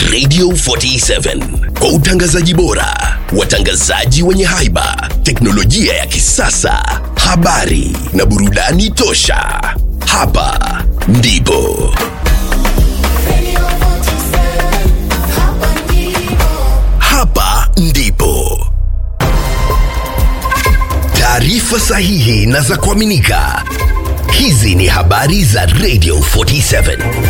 Radio 47 kwa utangazaji bora, watangazaji wenye haiba, teknolojia ya kisasa, habari na burudani tosha. Hapa ndipo hapa ndipo taarifa sahihi na za kuaminika. Hizi ni habari za Radio 47.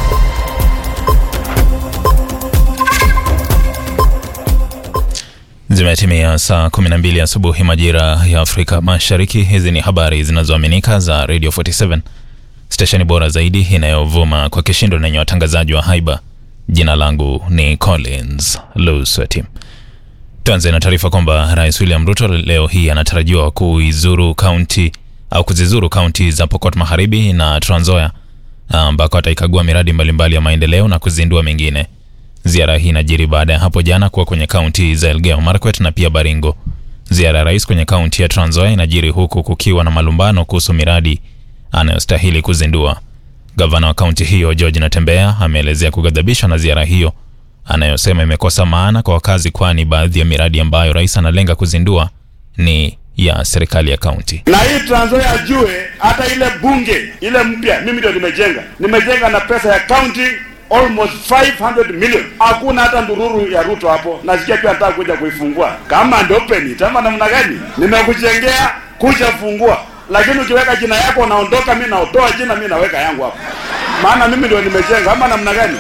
Zimetimia saa 12 asubuhi majira ya Afrika Mashariki. Hizi ni habari zinazoaminika za Radio 47, stesheni bora zaidi inayovuma kwa kishindo na yenye watangazaji wa haiba. Jina langu ni Collins Lusweti. Tuanze na taarifa kwamba Rais William Ruto leo hii anatarajiwa kuizuru kaunti au kuzizuru kaunti za Pokot Magharibi na Trans Nzoia ambako ataikagua miradi mbalimbali ya maendeleo na kuzindua mingine. Ziara hii inajiri baada ya hapo jana kuwa kwenye kaunti za Elgeyo Marakwet na pia Baringo. Ziara ya rais kwenye kaunti ya Trans Nzoia inajiri huku kukiwa na malumbano kuhusu miradi anayostahili kuzindua. Gavana wa kaunti hiyo George Natembeya ameelezea kughadhabishwa na ziara hiyo anayosema imekosa maana kwa wakazi, kwani baadhi ya miradi ambayo rais analenga kuzindua ni ya serikali ya kaunti. na hii Trans Nzoia ajue hata ile bunge ile mpya mimi ndio nimejenga, nimejenga na pesa ya county almost 500 million. Hakuna hata ndururu ya Ruto hapo. Nasikia pia nataka kuja kuifungua kama ndio open tama namna gani? Nimekujengea kuja fungua, lakini ukiweka jina yako unaondoka, mimi naotoa jina, mimi naweka yangu hapo, maana mimi ndio nimejenga ama namna gani?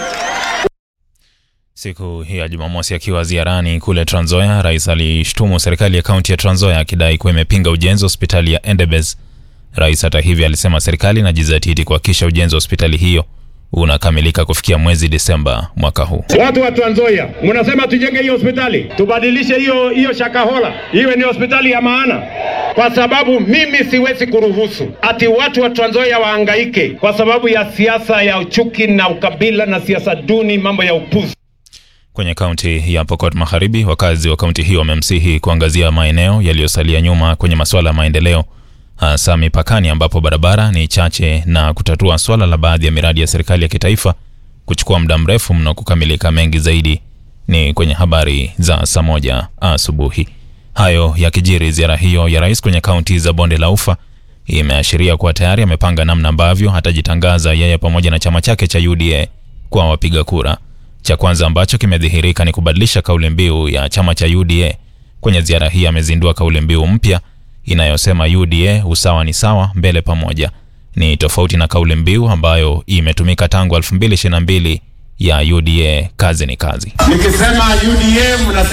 Siku hii ya Jumamosi akiwa ziarani kule Trans Nzoia, rais alishtumu serikali ya kaunti ya Trans Nzoia akidai kuwa imepinga ujenzi wa hospitali ya Endebess. Rais hata hivyo alisema serikali inajizatiti kuhakikisha ujenzi wa hospitali hiyo unakamilika kufikia mwezi Disemba mwaka huu. Watu wa Trans Nzoia, mnasema tujenge hiyo hospitali, tubadilishe hiyo hiyo Shakahola iwe ni hospitali ya maana, kwa sababu mimi siwezi kuruhusu ati watu wa Trans Nzoia wahangaike kwa sababu ya siasa ya uchuki na ukabila na siasa duni, mambo ya upuzi. Kwenye kaunti ya Pokot Magharibi, wakazi wa kaunti hiyo wamemsihi kuangazia maeneo yaliyosalia nyuma kwenye masuala ya maendeleo, hasa mipakani ambapo barabara ni chache na kutatua swala la baadhi ya miradi ya serikali ya kitaifa kuchukua muda mrefu mno kukamilika. Mengi zaidi ni kwenye habari za saa moja asubuhi. Hayo yakijiri, ziara hiyo ya rais kwenye kaunti za bonde la ufa imeashiria kuwa tayari amepanga namna ambavyo atajitangaza yeye pamoja na chama chake cha UDA kwa wapiga kura. Cha kwanza ambacho kimedhihirika ni kubadilisha kauli mbiu ya chama cha UDA. Kwenye ziara hii amezindua kauli mbiu mpya inayosema UDA usawa ni sawa, mbele pamoja. Ni tofauti na kauli mbiu ambayo imetumika tangu 2022 ya UDA kazi ni kazi. Nikisema UDA mnasema